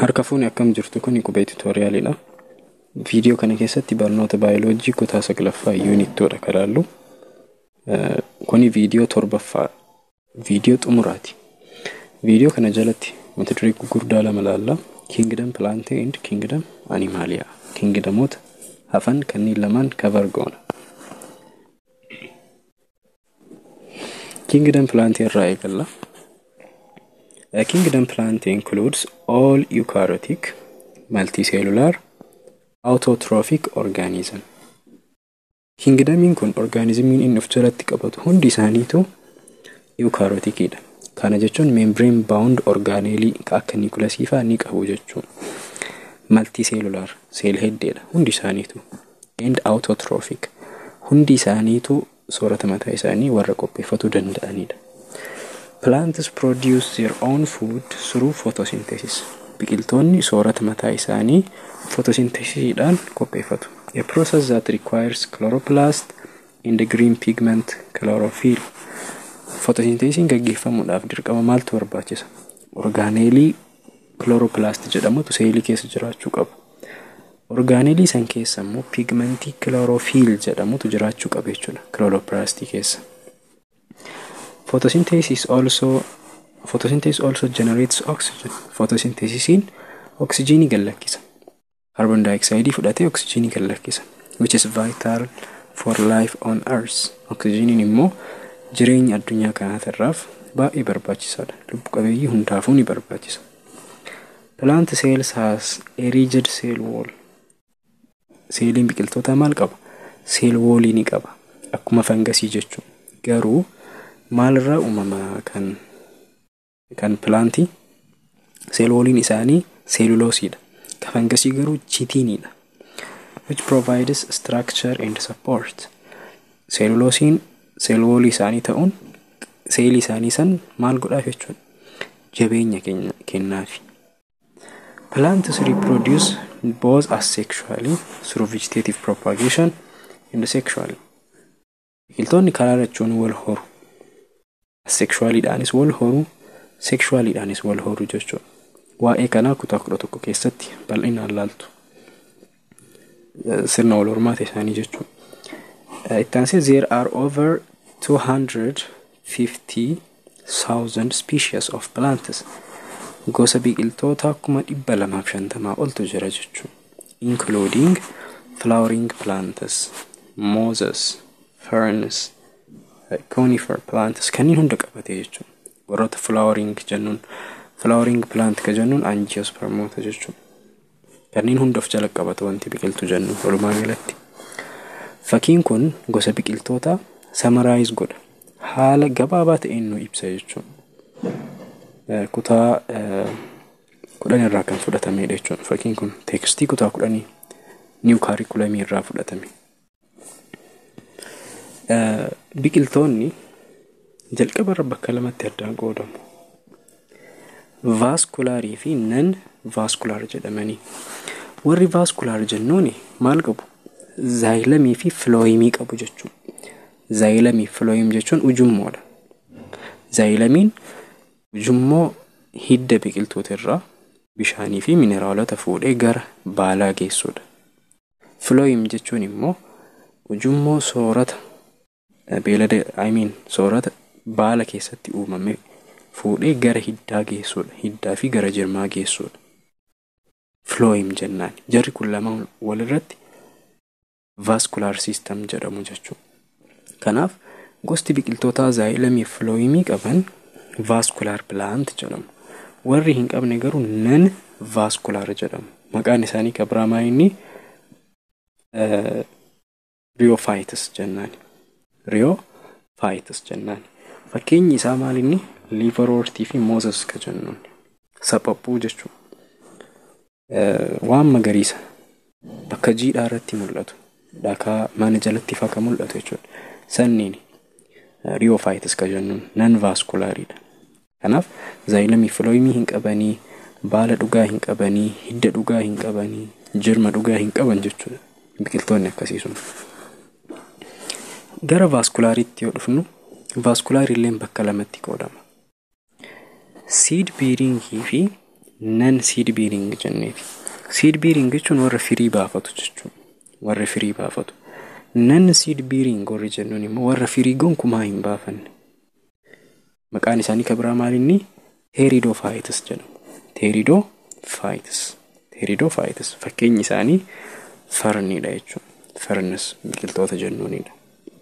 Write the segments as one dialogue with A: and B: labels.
A: Harka fuuni akkam jirtu kun qubee tuutooriyaaliidha. Viidiyoo kana keessatti barnoota baayoloojii kutaa saglaffaa yuunittoodha kan ilaallu. Kuni viidiyoo torbaffaa viidiyoo xumuraati. Viidiyoo kana jalatti mata duree gurguddaa lama ilaalla. Kingdom Plantae and Kingdom Animalia. Kingdamoota hafan kanneen lamaan kabar goona. Kingdom Plantae irraa eegalla. A kingdom plant includes all eukaryotic, multicellular, autotrophic organism. Kingdamiin kun orgaanizimiin inni of jalatti qabatu hundi isaaniitu eukaryotikiidha. Kana jechuun membrane bound orgaaneelii akka niikulasii fa'aa ni qabu jechuun. Multicellular seel heddeedha hundi isaaniitu. And autotrophic hundi isaaniitu soorata mataa isaanii warra qopheeffatuu danda'anidha. Plants produce their own food through photosynthesis. Biqiltoonni soorata mataa isaanii photosynthesisdhaan qopheeffatu. A process that requires chloroplast and the green pigment chlorophyll. Photosynthesiin gaggeeffamuudhaaf dirqama maaltu barbaachisa? Orgaaneelii chloroplast jedhamutu seelii keessa jiraachuu qaba. Orgaaneelii san keessa immoo pigmentii chlorophyll jedhamutu jiraachuu qaba jechuudha. Chloroplastii keessa. Photosynthesis also photosynthesis also generates oxygen. Photosynthesisiin oksijiinii gallakkisa. Carbon dioxide fudhatee oksijiinii gallakkisa. Which is vital for life on earth. Oksijiiniin immoo jireenya addunyaa kanaatirraaf baay'ee barbaachisaadha. Lubbu qabeeyyii hundaafuu ni barbaachisa. Plant cells has a rigid cell wall. Seeliin biqiltootaa maal qaba? Seel woolii ni qaba. Akkuma fangasii jechuun. Garuu maalirraa uumama kan kan pilaantii seelooliin isaanii seeluloosiidha. Kan fangasii garuu chitiiniidha. Which provides structure and support. Seeluloosiin seeloolii isaanii ta'uun seelii isaanii san maal godhaaf jechuudha. Jabeenya kennaafi. Plants reproduce both asexually through vegetative propagation and sexually. Biqiltoonni karaa lachuun wal horu. Asexualiidhaanis wal horu, sexualiidhaanis wal horu jechuudha. Waa'ee kanaa kutaa kudha tokko keessatti bal'inaan laaltu. Sirna wal hormaata isaanii jechuudha. Itti aansee there are over 250,000 species of plants. Gosa biqiltoota kuma dhibba lamaaf shantamaa oltu jira jechuudha. Including flowering plants, mosses, ferns, conifer plants kanneen hunda qabate jechuudha. Warroota flowering jennuun flowering plant ka jennuun angiospermota jechuudha. Kanneen hunda of jala qabatu wanti biqiltuu jennu walumaa galatti. Fakkiin kun gosa biqiltootaa samaraayiz godha. Haala gabaabaa ta'een nu ibsa jechuudha. Kutaa kudhan irraa kan fudhatamedha jechuudha. Fakkiin kun teekstii kutaa kudhanii niw kaarikulamii irraa fudhatame. Biqiltoonni jalqabarra bakka lamatti addaan qoodamu. Vaaskulaarii fi nan vaaskulaar jedhamanii. Warri vaaskulaar jennuun maal qabu? Zaayilamii fi filooyimii qabu jechuudha. Zaayilamii fi filooyim jechuun ujummoodha. Zaayilamiin ujummoo hidda biqiltoota irraa bishaanii fi mineraalota fuudhee gara baalaa geessudha. Filooyim jechuun immoo ujummoo soorata beelada I mean soorata baala keessatti uumame fuudhee gara hiddaa geessudha. Hiddaa fi gara jirmaa geessudha. Filooyim jennaan. Jarri kun lama walirratti vaaskulaar siistam jedhamu jechuudha. Kanaaf gosti biqiltootaa zaayilamii fi filooyimii qaban vaaskulaar pilaant jedhamu. Warri hin qabne garuu nan vaaskulaar jedhamu. Maqaan isaanii kan biraa inni riyoofaayitis jennaani. Riyoofaayitis jennaani. Fakkeenyi isaa maal inni liivaroortii fi moozes ka jennuun. Saphaphuu jechuudha. Waan magariisa bakka jiidhaa irratti mul'atu. Dhakaa mana jalatti faa kan mul'atu jechuudha. Sanniin riyoofaayitis ka jennuun nan vaaskulaariidha. Kanaaf zaayilamii filooyimii hin qabanii, baala dhugaa hin qabanii, hidda dhugaa hin qabanii, jirma dhugaa hin qaban jechuudha. Biqiltoonni akkasii sun. Gara vaaskulaariitti yoo dhufnu, vaaskulaariilleen bakka lamatti qoodama. Seed bearingii fi nan siid biiring jenneeti. Siid biiring jechuun warra firii baafatu jechuudha. Warra firii baafatu. Nan siid biiring warri jennuun immoo warra firii gonkumaa hin baafanne. Maqaan isaanii kan biraa maalinni teeridoo faayitas jedhamu. Teeridoo faayitas. Teeridoo faayitas. Fakkeenyi isaanii farniidha jechuudha. Farnis biqiltoota jennuunidha.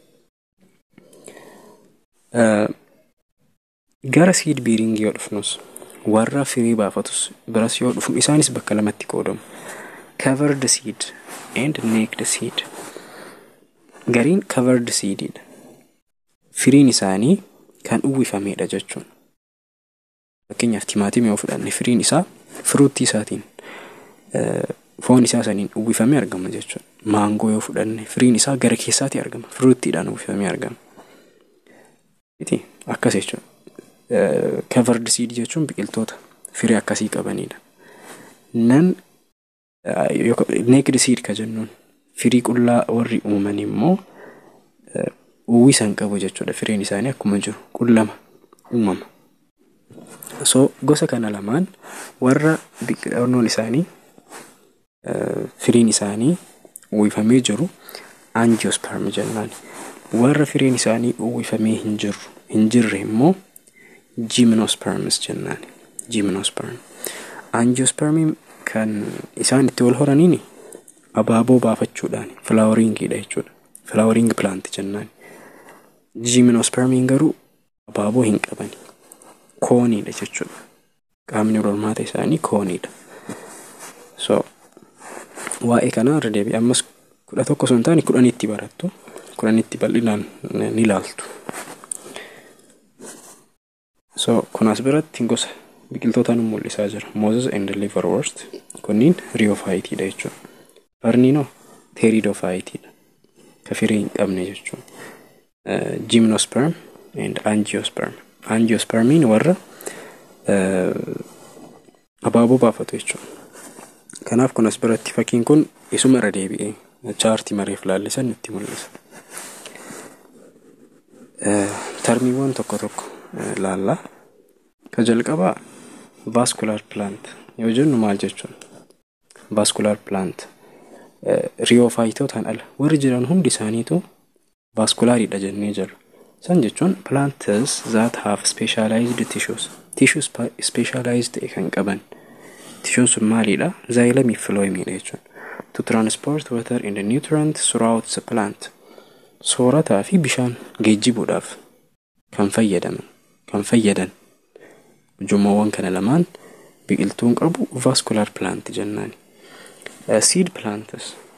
A: Gara siid biiringii yoo dhufnus warra firii baafatus biras yoo dhufnu isaanis bakka lamatti qoodamu. Covered seed and naked seed. Gariin covered seedidha. Firiin isaanii kan uwwifamedha jechuun. Fakkeenyaaf timaatimii yoo fudhanne firiin isaa firuuttii isaatiin foon isaa saniin uwwifamee argama jechuudha. Maangoo yoo fudhanne firiin isaa gara keessaatti argama. Firuuttiidhaan uwwifamee argama. Akkas jechuudha. Covered seed jechuun biqiltoota firii akkasii qabanidha. Nan naked seed ka jennuun firii qullaa warri uuman immoo uwwisa hin qabu jechuudha. Firiin isaanii akkuma jiru qullama uumama. So gosa kana lamaan warra biqiloonni isaanii firiin isaanii uwwifamee jiru angiosperm jennaan. Warra firiin isaanii uwwifamee hin jirru hin jirre immoo gymnosperms jennaan. Gymnosperm. Angiospermiin kan isaan itti wal horaniini abaaboo baafachuudhaan filaawaringiidha jechuudha. Filaawaring plant jennaan. Gymnospermiin garuu abaaboo hin qabani. Kooniidha jechuudha. Qaamni hormaata isaanii kooniidha. So waa'ee kanaa irra deebi'ee ammas kudha tokko osoo hin taane kudhanitti barattu. Kudhanitti bal'inaan ni ilaaltu. So kun as biratti gosa biqiltoota nu mul'isaa jira. Moses and Liverwort kunniin riyoofaayiitiidha jechuudha. Farniinoo teeridoofaayitiidha. Ka firii hin qabne jechuudha. Gymnosperm and angiosperm. Angiospermiin warra abaaboo baafatu jechuudha. Kanaaf kun as biratti fakkiin kun isuma irra deebi'ee chaartii mareef laallisan nutti mul'isa. Tarmiiwwan tokko tokko laallaa. Ka jalqabaa vascular plant yoo jennu maal jechuun vascular plant riyoofaayiitotaan ala warri jiran hundi isaaniitu vaskulaariidha jennee jirra. San jechuun plants that have specialized tissues. Tissue specialized ta'e kan qaban. Tissuun sun maalidha? Zaayilamii fi filooyimiidha jechuudha. To transport water and nutrients throughout the plant. Soorataa fi bishaan geejjibuudhaaf kan fayyadaman kan fayyadan ujummoowwan kana lamaan biqiltuun qabu vascular plant jennaani. Seed plants